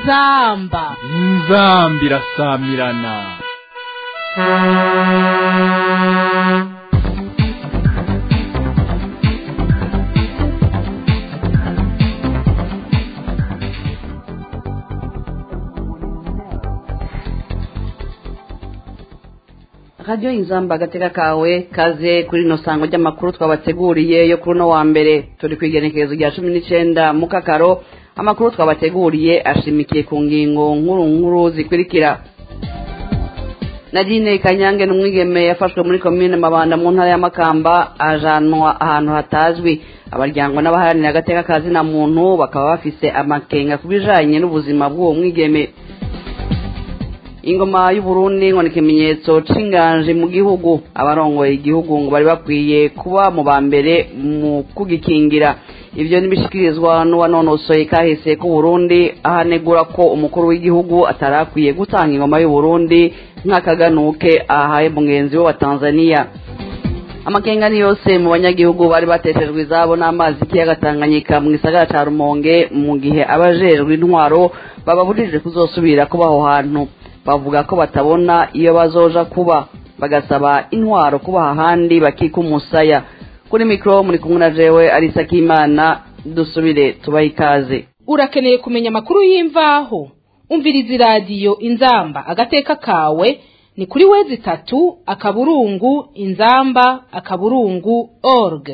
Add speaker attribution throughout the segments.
Speaker 1: inzamba
Speaker 2: inzamba irasamirana
Speaker 3: radiyo inzamba agateka kawe kaze kuri rino sango ry'amakuru twabateguriye yo kuri uno wa mbere turi ku igenekerezo rya cumi n'icenda mu kakaro amakuru twabateguriye ashimikiye ku ngingo nkuru nkuru zikurikira nadine kanyange n'umwigeme yafashwe muri komine mabanda mu ntara ya makamba ajanwa ahantu hatazwi abaryango n'abaharanira agateka ka zina muntu bakaba bafise amakenga ku bijanye n'ubuzima bw'uwo mwigeme ingoma y'uburundi ngo ni ikimenyetso c'inganje mu gihugu abarongoye igihugu ngo bari bakwiye kuba mu ba mbere mu kugikingira ivyo nibishikirizwa n'uwanonosoye kahise k'uburundi ahanegura ko umukuru w'igihugu atarakwiye gutanga ingoma y'uburundi nk'akaganuke ahaye mugenzi we wa tanzania amakenga ni yose mu banyagihugu bari bateshejwe izabo n'amazi y'ikiyaga tanganyika mu gisagara ca rumonge mu gihe abajejwe intwaro bababujije kuzosubira kuba aho hantu bavuga ko batabona iyo bazoja kuba bagasaba intwaro kubaha ahandi bakika umusaya kuri mikoro muri kumwe na jewe arisa k'imana dusubire tubahe ikaze
Speaker 1: urakeneye kumenya amakuru y'imvaho umviriza iradiyo inzamba agateka kawe ni kuri wezi itatu akaburungu inzamba akaburungu org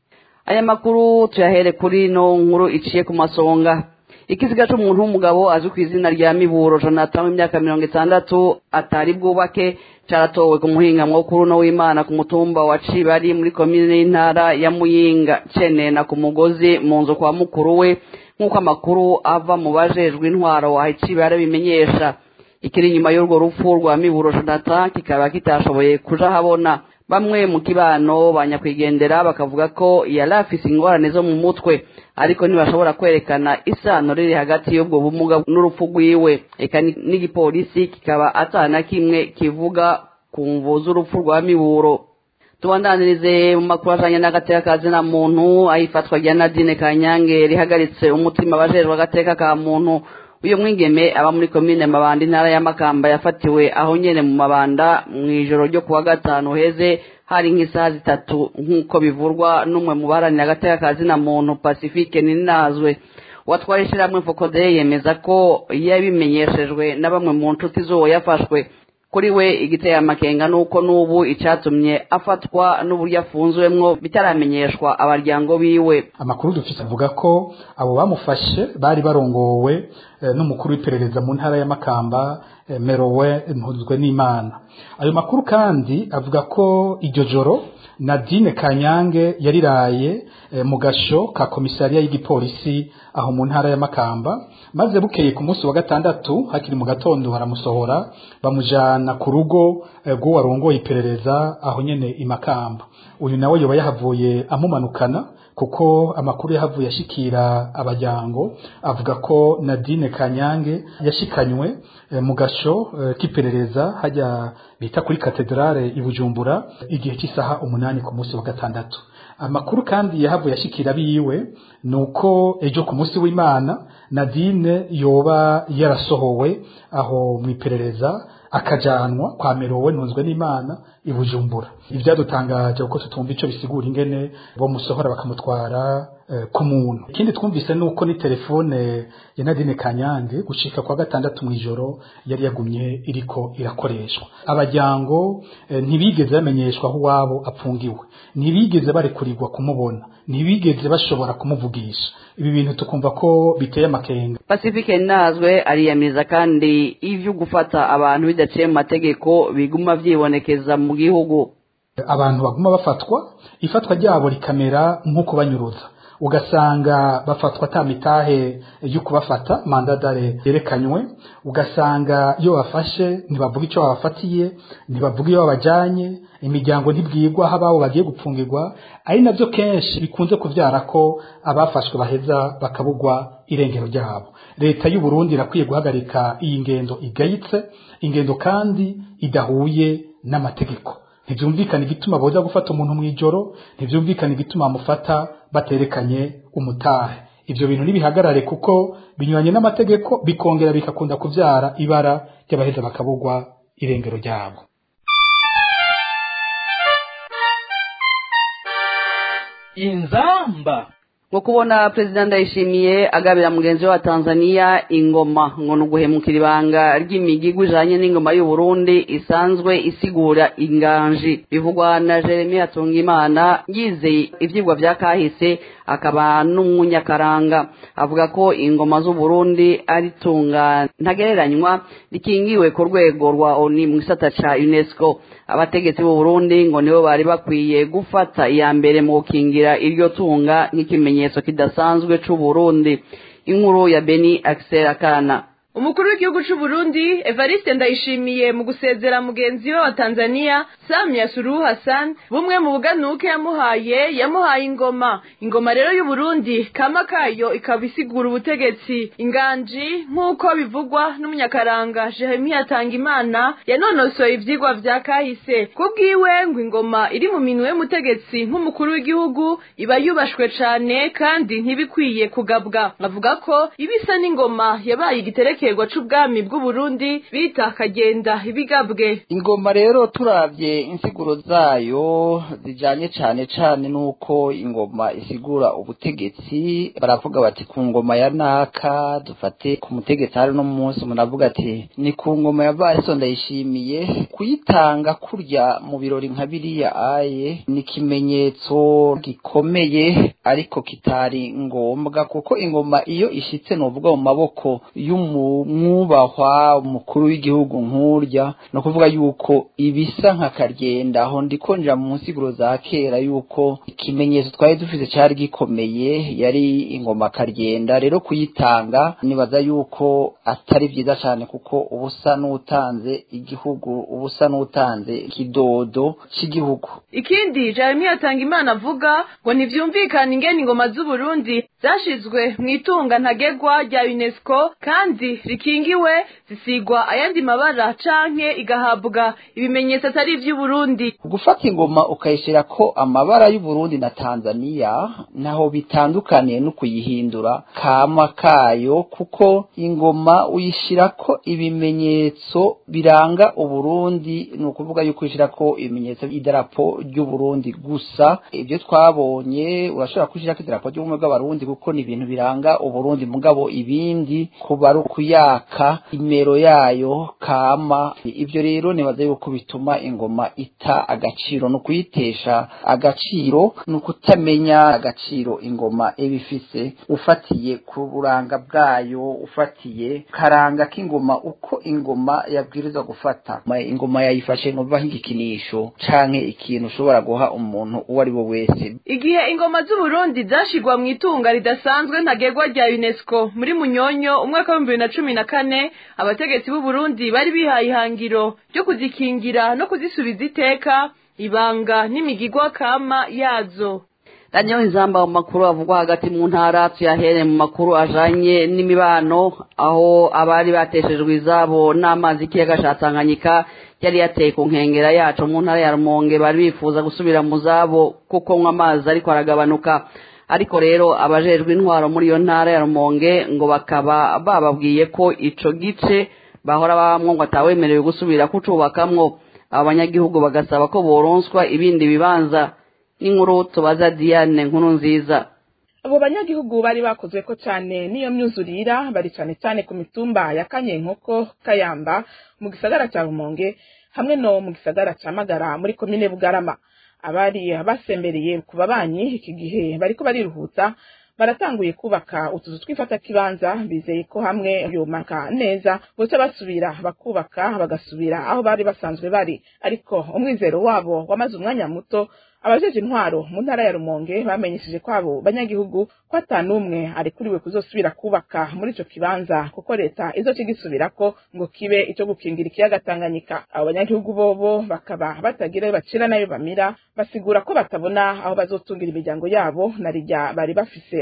Speaker 3: aya makuru tuyahere kuri no nkuru iciye ku masonga ikiziga c'umuntu w'umugabo azwi ku izina rya miburo jonathan w'imyaka mirongo itandatu atari bwubake caratowe ku muhingamwo kuri uno w'imana ku mutumba wa cibari muri komine y'intara ya muyinga cenena ku mugozi mu nzu kwa mukuru we nk'uko amakuru ava mu bajejwe intwaro wa cibari bimenyesha ikiri inyuma y'urwo rupfu rwa miburo jonathan kikaba kitashoboye kuja habona bamwe mu kibano banyakwigendera bakavuga ko yari afise ingorane zo mu mutwe ariko ntibashobora kwerekana isano riri hagati y'ubwo bumuga n'urupfu rwiwe eka n'igipolisi kikaba atana kimwe kivuga ku mvu z'urupfu rwa miburo tubandanirize mu makuru ajanye n'agateka ka zina muntu ayifatwa rya nadine kanyange rihagaritse umutima abajejwe agateka ka muntu uyu mwigeme aba muri komine mabanda intara ya makamba yafatiwe aho nyene mu mabanda mw'ijoro ryo kuwa gatanu heze hari nk'isaha zitatu nk'uko bivurwa n'umwe mu baharanira agateka ka zina muntu pacifique ninazwe uwatwara ishirahamwe fokodeye yemeza ko yabimenyeshejwe na bamwe mu nshuti z'uwo yafashwe kuri we igiteye amakenga nuko n'ubu icatumye afatwa n'uburyo afunzwemwo bitaramenyeshwa abaryango biwe
Speaker 4: amakuru dufise avuga ko abo bamufashe bari barongowe n'umukuru w'iperereza mu ntara ya makamba merowe mpuzwe n'imana ayo makuru kandi avuga ko iryo joro nadine kanyange yariraye mu gasho ka komisariya y'igipolisi aho mu ntara ya makamba maze bukeye ku munsi wa gatandatu hakiri mu gatondo baramusohora bamujana ku rugo rw'uwo arongoye iperereza aho nyene i makamba uyu nawe yoba yahavuye amumanukana kuko amakuru yahavuye ashikira abajyango avuga ko nadine kanyange yashikanywe mu gasho k'iperereza hajya bita kuri katedrale i bujumbura igihe cy'isaha umunani ku munsi wa gatandatu amakuru kandi yahavuye ashikira biwe nuko ejo ku munsi w'imana nadine yoba yarasohowe aho mu iperereza akajanwa kwa merowe ntunzwe n'imana i bujumbura ibyadutangaje kuko tutumva ico bisigura ingene bomusohora bakamutwara ku muntu ikindi twumvise nuko ni telefone ya Nadine Kanyange gushika kwa gatandatu mwijoro yari yagumye iriko irakoreshwa abajyango ntibigeze bamenyeshwa aho wabo apfungiwe ntibigeze barekurirwa kumubona ntibigeze bashobora kumuvugisha ibi bintu tukumva ko biteye amakenga
Speaker 3: pacifique nazwe ariyamiriza kandi ivyo gufata abantu bidaciye mu mategeko biguma vyibonekeza mu gihugu
Speaker 4: abantu baguma bafatwa ifatwa ryabo rikamera nk'uko banyuruza ugasanga bafatwa ata mitahe yo kubafata mandadare yerekanywe ugasanga iyo bafashe ntibavuga icyo babafatiye ntibavuga iyo babajyanye imiryango ntibwirwa aho ababo bagiye gupfungirwa ari nabyo kenshi bikunze kubyara ko abafashwe baheza bakabugwa irengero ryabo leta y'u Burundi irakwiye guhagarika iyi ngendo igayitse ingendo kandi idahuye n'amategeko ntibyumvikana igituma boza gufata umuntu mu ijoro ntibyumvikana igituma bamufata baterekanye umutahe ivyo bintu nibihagarare kuko binyuranye n'amategeko bikongera bikakunda kuvyara ibara ry'abaheza bakabugwa irengero ryabo
Speaker 2: inzamba
Speaker 3: ngo kubona perezida ndayishimiye agabira mugenzi we wa tanzania ingoma ngo ni uguhemukira ibanga ry'imigigwa ijanye n'ingoma y'uburundi isanzwe isigura inganji bivugwa na jeremy hatungimana yizeye ivyigwa vya kahise akaba n'umunyakaranga avuga ko ingoma z'uburundi ari tunga ntagereranywa rikingiwe ku rwego rwa oni mu gisata ca unesco abategetsi b'u Burundi ngo nibo bari bakwiye gufata iya mbere mu gukingira iryo tunga nk'ikimenyetso kidasanzwe c'u Burundi inkuru ya Beni Axel Akana
Speaker 5: umukuru w'igihugu c'u Burundi Evariste Ndayishimiye mu gusezera mugenzi we wa Tanzania Samia Suluhu Hassan bumwe mu buganuke yamuhaye yamuhaye ingoma ingoma rero y'u Burundi kama kayo ikaba isigura ubutegetsi inganji nk'uko bivugwa n'umunyakaranga Jeremia Tangimana yanonosoye ivyigwa vya kahise kubwiwe ngo ingoma iri mu minwe y'umutegetsi nk'umukuru w'igihugu iba yubashwe cane kandi ntibikwiye kugabwa avuga ko ibisa n'ingoma yabaye igitereke igiterwa c'ubwami bw'uburundi bita kagenda ibigabwe
Speaker 6: ingoma rero turavye insiguro zayo zijanye cane cane nuko ingoma isigura ubutegetsi baravuga bati ku ngoma ya naka dufate ku mutegetsi hari no munsi munavuga ati ni ku ngoma ya variso ndayishimiye kuyitanga kurya mu birori nka biriya aye ni ikimenyetso gikomeye ariko kitari ngombwa kuko ingoma iyo ishitse novuga mu maboko y'umu mwubahwa umukuru w'igihugu nk'urya ni ukuvuga yuko ibisa nka karyenda aho ndikonjera mu nsiguro za kera yuko ikimenyetso twari dufite cyari gikomeye yari ingoma karyenda rero kuyitanga nibaza yuko atari byiza cyane kuko ubusa n'utanze igihugu ubusa n'utanze ikidodo cy'igihugu
Speaker 5: ikindi jeremy atanga imana avuga ngo ntibyumvikane ingene ingoma z'uburundi zashizwe mu itunga ntagegwa rya unesco kandi rikingiwe zisigwa ayandi mabara canke igahabwa ibimenyetso atari ivy'uburundi
Speaker 6: gufata ingoma ukayishira ko amabara y'uburundi na tanzania naho bitandukaniye no kuyihindura kama kayo kuko ingoma uyishira ko ibimenyetso biranga uburundi ni ukuvuga yuko uyishira ko ibimenyetso idarapo ry'uburundi gusa ibyo twabonye urashobora kushirako idarapo ry'ubumwe bw'abarundi kuko ni ibintu biranga uburundi mugabo ibindi kuba ari ukuyaka imero yayo kama ibyo rero nibaza yuko bituma ingoma ita agaciro ni ukuyitesha agaciro ni ukutamenya agaciro ingoma iba ifise ufatiye ku buranga bwayo ufatiye karanga k'ingoma uko ingoma yabwirizwa gufata ingoma yayifashe nuva nk'igikinisho canke ikintu ushobora guha umuntu uwo ari we wese
Speaker 5: igihe ingoma z'uburundi zashigwa mu itunga ridasanzwe ntagegwa rya unesco muri munyonyo umwaka w'ibihumbi bibiri na cumi na kane abategetsi b'uburundi bari bihaye ihangiro ryo kuzikingira no kuzisubiza iteka ibanga n'imigigwa kama yazo
Speaker 3: radiyo inzamba mu makuru avugwa hagati mu ntara tuyahere mu makuru ajanye n'imibano aho abari bateshejwe izabo n'amazi y'ikiyaga ca tanganyika yari yateye ku nkengera yacu mu ntara ya rumonge bari bifuza gusubira mu zabo kuko nywa amazi ariko aragabanuka ariko rero abajejwe intwaro muri iyo ntara ya rumonge ngo bakaba bababwiye ko ico gice bahora babamwo ngo atawemerewe gusubira kucubakamwo abo banyagihugu bagasaba ko boronswa ibindi bibanza n'inkuru tubaza diane nkuru nziza
Speaker 7: abo banyagihugu bari bakozwe ko cyane n'iyo myuzurira bari cyane cyane ku mitumba ya kanyenkoko kayamba mu gisagara cya rumonge hamwe no mu gisagara cya magara muri komine bugarama abari basembereye ku babanyi iki gihe bariko bariruhutsa baratanguye kubaka utuzu tw'ifatakibanza bizeye ko hamwe yomaka neza boca basubira bakubaka bagasubira aho bari basanzwe bari ariko umwizero wabo wamaze umwanya muto abajeje intwaro mu ntara ya rumonge bamenyesheje ko abo banyagihugu ko atanumwe arekuriwe kuzosubira kubaka muri ico kibanza kuko leta izoca igisubirako ngo kibe ico gukingira ikiyaga tanganyika abo banyagihugu bobo bakaba batagira bacira nayo bamira basigura ko batabona aho bazotungira imiryango yabo na rirya bari bafise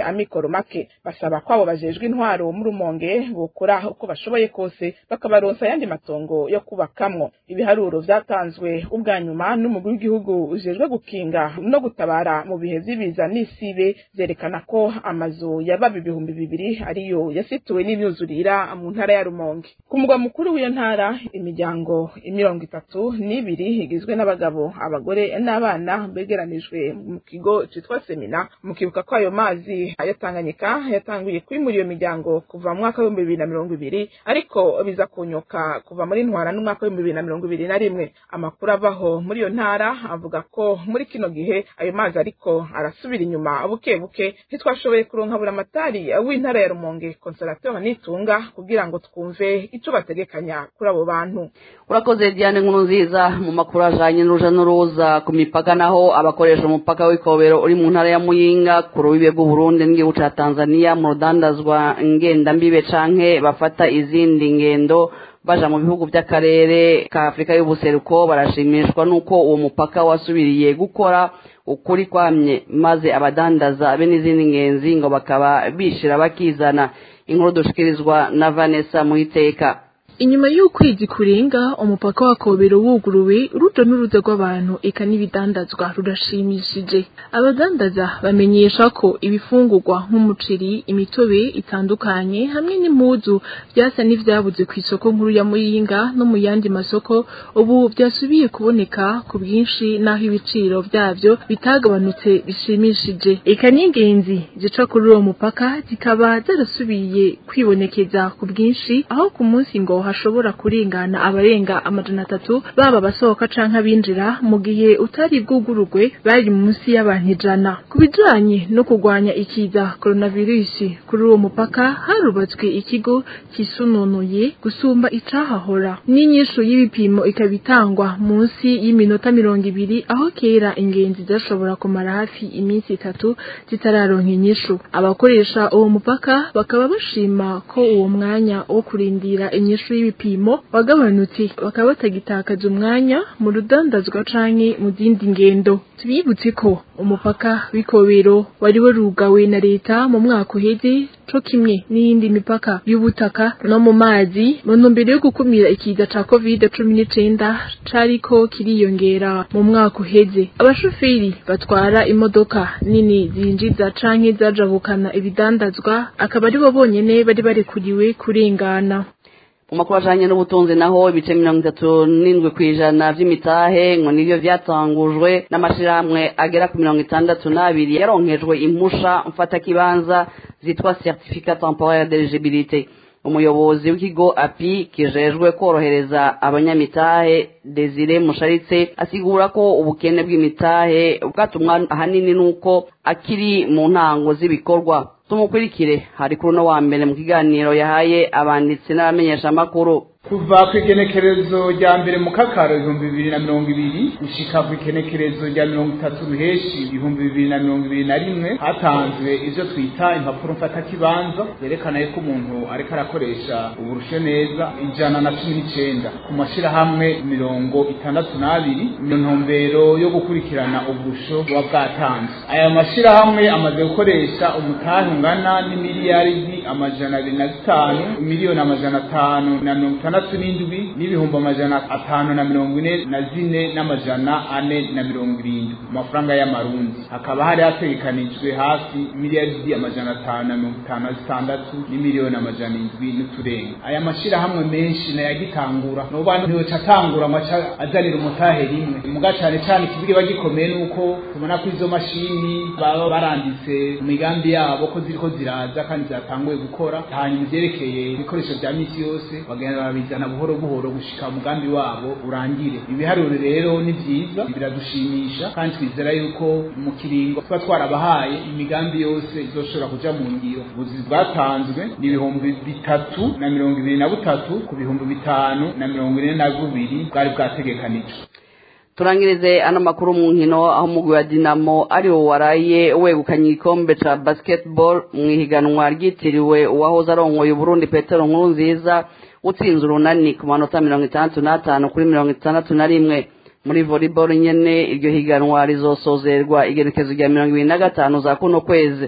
Speaker 7: amikoro make basaba ko abo bajejwe intwaro mu rumonge bukora uko bashoboye kose bakabaronsa ayandi matongo yo kubakamwo ibiharuro vyatanzwe ubwa nyuma n'umugwi w'igihugu ujejwe gukinga no gutabara mu bihe vy'ibiza n'isibe vyerekana ko amazu yababa ibihumbi bibiri ariyo yasituwe n'imyuzurira mu ntara ya rumonge ku mugwa mukuru w'iyo ntara imiryango mirongo itatu n'ibiri igizwe n'abagabo abagore n'abana begeranijwe mu kigo citwa semina mukibuka ko ayo mazi ya Tanganyika yatanguye kwimura iyo miryango kuva mu mwaka w'ibihumbi bibiri na mirongo ibiri ariko biza kunyuka kuva muri ntwara n'umwaka w'ibihumbi bibiri na mirongo ibiri na rimwe amakuru avaho muri iyo ntara avuga ko muri kino gihe ayo mazi ariko arasubira inyuma buke buke ntitwashoboye kuronka buramatari w'intara ya rumonge consolateur nitunga kugira ngo twumve ico bategekanya kuri abo bantu
Speaker 3: urakoze diane nkuru nziza mu makuru ajanye n'uruja n'uruza ku mipaka naho abakoresha umupaka w'ikobero uri mu ntara ya muyinga ku rubibe rw'uburundi n'igihugu ca tanzania mu rudandazwa ngendambibe canke bafata izindi ngendo baja mu bihugu by'akarere ka afurika y'ubuseruko barashimishwa n'uko uwo mupaka wasubiriye gukora ukuri kwamye maze abadandaza be n'izindi ngenzi ngo bakaba bishira bakizana inkuru dushikirizwa na vanessa muhiteka
Speaker 8: inyuma y'ukwezi kurenga umupaka wa kobero wuguruwe uruja n'uruza rw'abantu eka n'ibidandazwa rurashimishije abadandaza bamenyesha ko ibifungurwa nk'umuceri imitobe itandukanye hamwe n'impuzu byasa n'ivyabuze ku isoko nkuru ya muyinga no mu yandi masoko ubu byasubiye kuboneka ku bwinshi n'aho ibiciro vyavyo bitagabanutse bishimishije eka n'ingenzi zica kuri uwo mupaka zikaba zarasubiye kwibonekeza ku bwinshi aho ku munsi ngo hashobora kurengana abarenga amajana atatu baba abasohoka canke abinjira mu gihe utari bwugurugwe bari munsi y'abantu ijana ku bijanye no kurwanya ikiza coronavirus kuri uwo mupaka harubatswe ikigo kisununuye gusumba icahahora n'inyishu y'ibipimo ikaba itangwa munsi y'iminota mirongo ibiri aho kera ingenzi zashobora kumara hafi iminsi itatu zitararonka inyishu abakoresha uwo mupaka bakaba bashima ko uwo mwanya wo kurindira inyishu y'ibipimo wagabanutse bakaba batagitakaza umwanya mu rudandazwa canke mu zindi ngendo tubibutse ko umupaka w'ikobero wari warugawe na leta mu mwaka uheze co kimwe n'iyindi mipaka y'ubutaka no mu mazi mu ntumbero yo gukumira ikiza ca covid cumi n'icenda cariko kiriyongera mu mwaka uheze abashoferi batwara imodoka nini zinjiza canke zajabukana ibidandazwa akaba aribo bonyene bari barekuriwe kurengana
Speaker 3: mu makuru ajanye n'ubutunzi naho ibice mirongo itatu n'indwi ku ijana vy'imitahe ngo nivyo vyatangujwe n'amashirahamwe agera ku mirongo itandatu n'abiri yaronkejwe impusha mfatakibanza zitwa certificat temporaire d'eligibilité umuyobozi w'ikigo api kijejwe korohereza abanyamitahe desire musharitse asigura ko ubukene bw'imitahe bwatumwa ahanini n'uko akiri mu ntango z'ibikorwa tumukurikire hari kuri uno wa mbere mu kiganiro yahaye abanditsi n'abamenyeshamakuru
Speaker 2: kuva ku igenekerezo rya mbere mu kakaro ibihumbi bibiri na mirongo ibiri gushika ku igenekerezo rya mirongo itatu ruheshi ibihumbi bibiri na mirongo ibiri na rimwe hatanzwe ivyo twita impapuro mfatakibanza zerekana yuko umuntu ariko arakoresha uburusho neza ijana na cumi n'icenda ku mashirahamwe mirongo itandatu n'abiri mu ntumbero yo gukurikirana uburusho buba bwatanzwe aya mashirahamwe amaze gukoresha umutahe ungana n'imiliyaridi amajana abiri na zitanu miliyoni amajana atanu na mirongo itandatu itandatu n'indwi n'ibihumbi amajana atanu na mirongo ine na zine n'amajana ane na mirongo irindwi mu mafaranga y'amarundi hakaba hari hategekanijwe hafi miliyaridi amajana atanu na mirongo itanu na zitandatu n'imiliyoni amajana indwi n'uturenga aya mashirahamwe menshi nayagitangura nuba ntiyoca atangura ngo aca azanira umutahe rimwe muga cane cane ikibiga gikomeye nuko tubona ko izo mashini baba baranditse mu migambi yabo ko ziriko ziraza kandi zatanguye gukora hanyuma ivyerekeye ibikoresho vya misi yose bagenda babizana buhoro buhoro gushika umugambi wabo urangire ibiharuro rero ni vyiza biradushimisha kandi twizera yuko mu kiringo tuba twarabahaye imigambi yose izoshobora kuja mu ngiro ubuzi bwatanzwe ni ibihumbi bitatu na mirongo ibiri na butatu ku bihumbi bitanu na mirongo ine na bubiri bwari bwategekanijwe
Speaker 3: turangirize ano makuru mu nkino aho umugwi wa dinamo ari wo waraye wegukanye igikombe ca basketball mu ihiganwa ryitiriwe uwahoze arongoye uburundi petero nkuru nziza utsinze urunani ku manota mirongo itandatu n'atanu kuri mirongo itandatu na rimwe muri volleyball nyene iryo higanwa rizosozerwa igenekezo rya mirongo ibiri na gatanu za kuno kwezi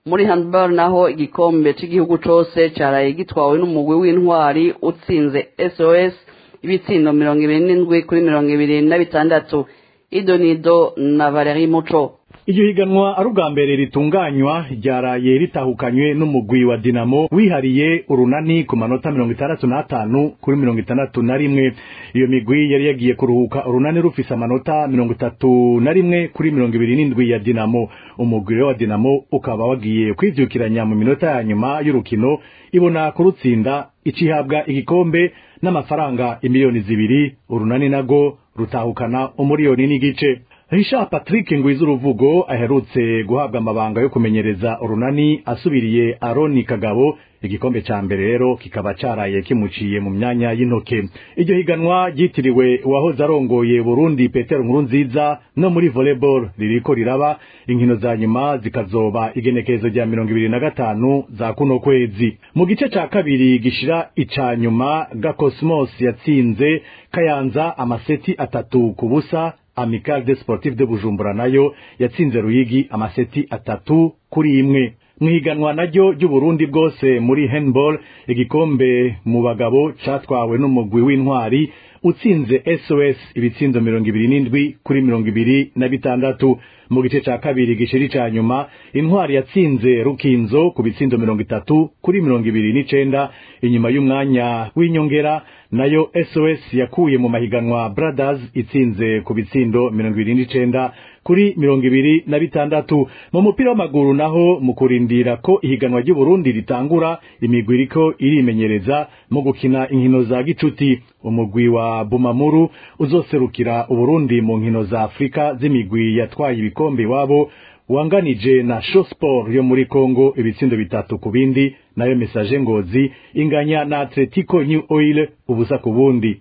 Speaker 3: muri handball naho igikombe cy'igihugu cose caraye gitwawe n'umugwi w'intwari utsinze sos ibitsindo mirongo ibiri n'indwi kuri mirongo ibiri na bitandatu idonido na valeri muco
Speaker 9: iryo higanwa ari ubwa mbere ritunganywa ryaraye ritahukanywe n'umugwi wa dinamo wihariye urunani ku manota mirongo itandatu n'atanu kuri mirongo itandatu na rimwe iyo migwi yari yagiye kuruhuka urunani rufise amanota mirongo itatu na rimwe kuri mirongo ibiri n'indwi ya dinamo umugwi wa dinamo ukaba wagiye kwivyukiranya mu minota ya nyuma y'urukino ibona kurutsinda icihabwa igikombe n'amafaranga imiliyoni zibiri urunani nago rutahukana umuriyoni n'igice Richard Patrick Ngwizuruvugo aherutse guhabwa amabanga yo kumenyereza urunani asubiriye Aroni Kagabo igikombe ca mbere rero kikaba caraye kimuciye mu myanya y'intoke iryo higanwa ryitiriwe uwahoze arongoye Burundi Petero Nkurunziza no muri volleyball ririko riraba inkino za nyuma zikazoba igenekerezo rya mirongo ibiri na gatanu za kuno kwezi mu gice ca kabiri gishira ica nyuma Gakosmos yatsinze Kayanza amaseti atatu ku busa Amical de Sportif de Bujumbura nayo yatsinze Ruyigi amaseti atatu kuri imwe mwiganwa naryo ry'Uburundi bwose muri handball igikombe mu bagabo catwawe n'umugwi w'intwari utsinze SOS ibitsindo mirongo ibiri n'indwi kuri mirongo ibiri na bitandatu mu gice ca kabiri gishiri ca nyuma intwari yatsinze rukinzo ku bitsindo mirongo itatu kuri mirongo ibiri n'icenda inyuma y'umwanya w'inyongera nayo SOS yakuye mu mahiganwa Brothers itsinze ku bitsindo mirongo ibiri n'icenda kuri mirongo ibiri na bitandatu mu mupira w'amaguru naho mu kurindira ko ihiganwa ry'Uburundi ritangura imigwi iriko irimenyereza mu gukina inkino za gicuti umugwi wa Bumamuru uzoserukira Uburundi mu nkino za Afrika z'imigwi yatwaye ibikombe iwabo wanganije na Shosport yo muri Congo ibitsindo bitatu ku bindi nayo Message Ngozi inganya na Atletico New Oil ubusa ku bundi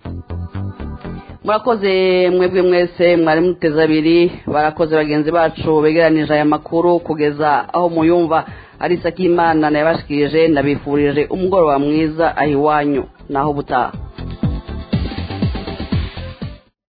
Speaker 3: murakoze mwebwe mwese mwari muteze abiri barakoze bagenzi bacu begeranije aya makuru kugeza aho muyumva ari isakimana nayabashikirije ndabifurije umugoroba mwiza aho iwanyu naho ubutaha